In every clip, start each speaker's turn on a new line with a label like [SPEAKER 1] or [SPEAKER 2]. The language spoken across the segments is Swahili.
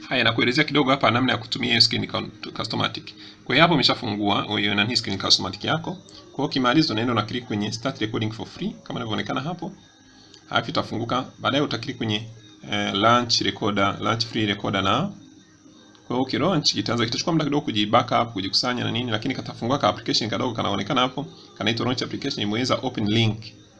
[SPEAKER 1] Haya, nakuelezea kidogo hapa namna ya kutumia hiyo screen customatic. Kwa hiyo hapo umeshafungua hiyo nani screen customatic yako. Kwa hiyo ukimaliza unaenda una click kwenye start recording for free kama inavyoonekana hapo. Halafu itafunguka. Baadaye uta click kwenye eh, launch recorder, launch free recorder na kwa hiyo ukilaunch itaanza kitachukua muda kidogo kuji backup, kujikusanya na nini, lakini katafungua ka application kadogo kanaonekana hapo, kanaitwa launch application, imeweza open link.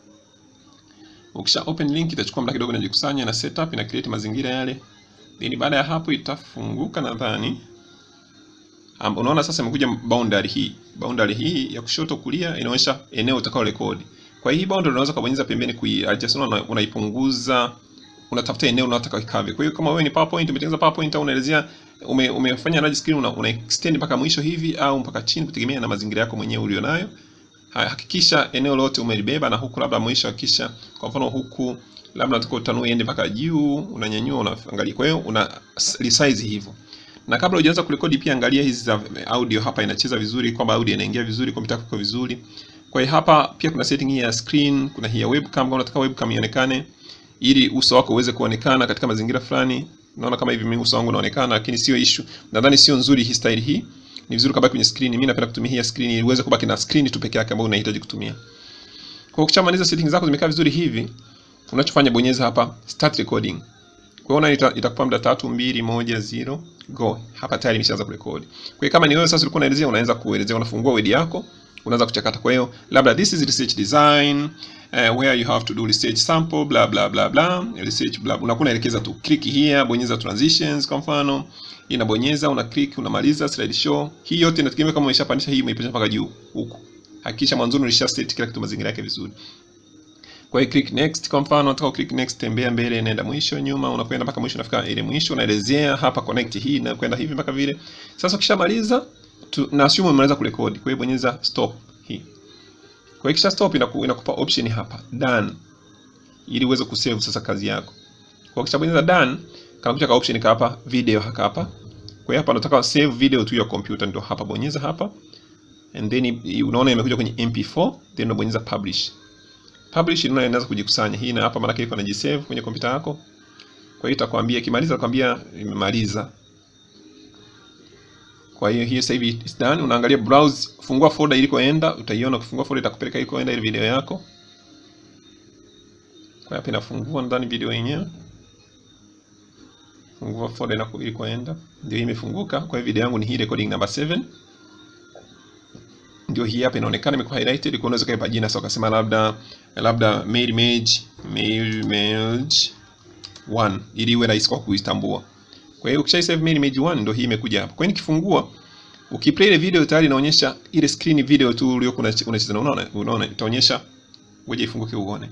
[SPEAKER 1] Ukisha open link itachukua muda kidogo inajikusanya na setup, ina create mazingira yale. Then baada ya hapo itafunguka nadhani. Um, unaona sasa imekuja boundary hii. Boundary hii ya kushoto kulia inaonyesha eneo utakao rekodi. Kwa hiyo hii boundary unaweza kubonyeza pembeni kui adjust, una, unaipunguza unatafuta eneo unataka ikave. Kwa hiyo kama wewe ni PowerPoint umetengeneza PowerPoint au unaelezea ume, umefanya large screen una, una extend mpaka mwisho hivi au mpaka chini kutegemea na mazingira yako mwenyewe ulionayo. Hakikisha eneo lote umelibeba na huku labda mwisho hakikisha kwa mfano huku labda unataka utanue iende mpaka juu, unanyanyua unaangalia. Kwa hiyo una resize hivyo. Na kabla hujaanza kurekodi pia angalia hizi za audio hapa inacheza vizuri, kwamba audio inaingia vizuri, kompyuta yako iko vizuri. Kwa hiyo hapa pia kuna setting hii ya screen, kuna hii ya webcam, kama unataka webcam ionekane ili uso wako uweze kuonekana katika mazingira fulani. Unaona kama hivi mimi uso wangu unaonekana, lakini sio issue. Nadhani sio nzuri hii style hii. Ni vizuri kabaki kwenye screen. Mimi napenda kutumia hii ya screen ili uweze kubaki na screen tu peke yake ambayo unahitaji kutumia. Kwa ukishamaliza settings zako zimekaa vizuri hivi, unachofanya bonyeza hapa start recording. Kwa hiyo ita, itakupa muda tatu mbili moja zero go. Hapa tayari imeshaanza kurekodi. Kwa hiyo kama ni wewe sasa ulikuwa unaelezea, unaanza kuelezea, unafungua word yako, unaanza kuchakata. Kwa hiyo labda this is research design uh, where you have to do research sample bla bla bla bla research bla, unakuwa unaelekeza tu click here, bonyeza transitions kwa mfano, inabonyeza una click, unamaliza slide show. Hii yote inategemea kama umeshapandisha hii umeipandisha mpaka juu huku. Hakikisha mwanzoni ulisha set kila kitu mazingira yake vizuri. Kwa hiyo click next kwa mfano, unataka click next, tembea mbele, nenda mwisho, nyuma, unakwenda mpaka mwisho, unafika ile mwisho, unaelezea hapa connect hii na kwenda hivi mpaka vile. Sasa ukishamaliza na assume umemaliza kurekodi, kwa hiyo bonyeza stop hii. Kwa hiyo kisha stop inaku, inakupa option hapa done, ili uweze kusave sasa kazi yako. Kwa hiyo ukishabonyeza done, kanakuja ka option hapa video haka hapa. Kwa hiyo hapa nataka save video to your computer, ndio hapa bonyeza hapa, and then unaona imekuja kwenye MP4, then unabonyeza publish publish ndio inaweza kujikusanya hii na hapa, maana yake iko inajisave kwenye kompyuta yako. Kwa hiyo itakwambia ikimaliza, itakwambia imemaliza. Kwa hiyo hii sasa hivi is done. Unaangalia browse, fungua folder ilikoenda, utaiona. Ukifungua folder itakupeleka ilikoenda ile video yako. Kwa hapa inafungua ndani video yenyewe, fungua folder na ilikoenda, ndio hii imefunguka. Kwa hiyo video yangu ni hii recording number 7 ndio hii hapa inaonekana imekuwa highlighted. Kwa unaweza kaipa jina sasa, ukasema labda labda mail image mail image 1 ili iwe rahisi kwa kuitambua. Kwa hiyo ukisha save mail image 1 ndio hii imekuja hapa. Kwa hiyo nikifungua, ukiplay ile video tayari inaonyesha ile screen video tu uliyokuwa unacheza. Unaona, unaona itaonyesha, ngoja ifunguke uone.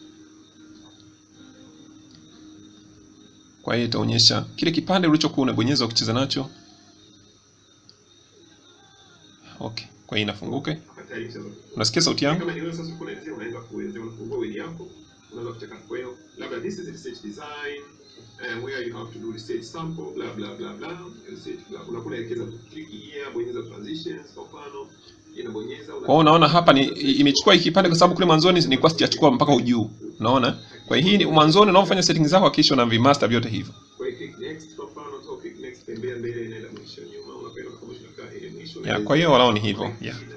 [SPEAKER 1] Kwa hiyo itaonyesha kile kipande ulichokuwa unabonyeza ukicheza nacho. Okay. Kwa hiyo inafunguka. Unasikia sauti yangu? Kama ni wewe sasa uko unaelezea, unaanza kuelezea, unafungua word yako, unaanza kuchakata. Kwa hiyo labda this is research design uh, where you have to do research sample bla bla bla bla research bla, unakuwa unaelekeza click here, bonyeza transitions kwa mfano, inabonyeza. Kwa hiyo unaona hapa ni imechukua hiki kipande, kwa sababu kule mwanzoni ni kwa sijachukua mpaka ujuu, unaona. Kwa hiyo hii ni mwanzoni unapofanya settings zako, hakikisha una vimaster vyote hivyo. Kwa hiyo click next kwa mfano, au click next, tembea mbele, nenda mwisho, nyuma, unakwenda kwa mwisho, ile mwisho. Yeah, kwa hiyo wao ni hivyo. Yeah.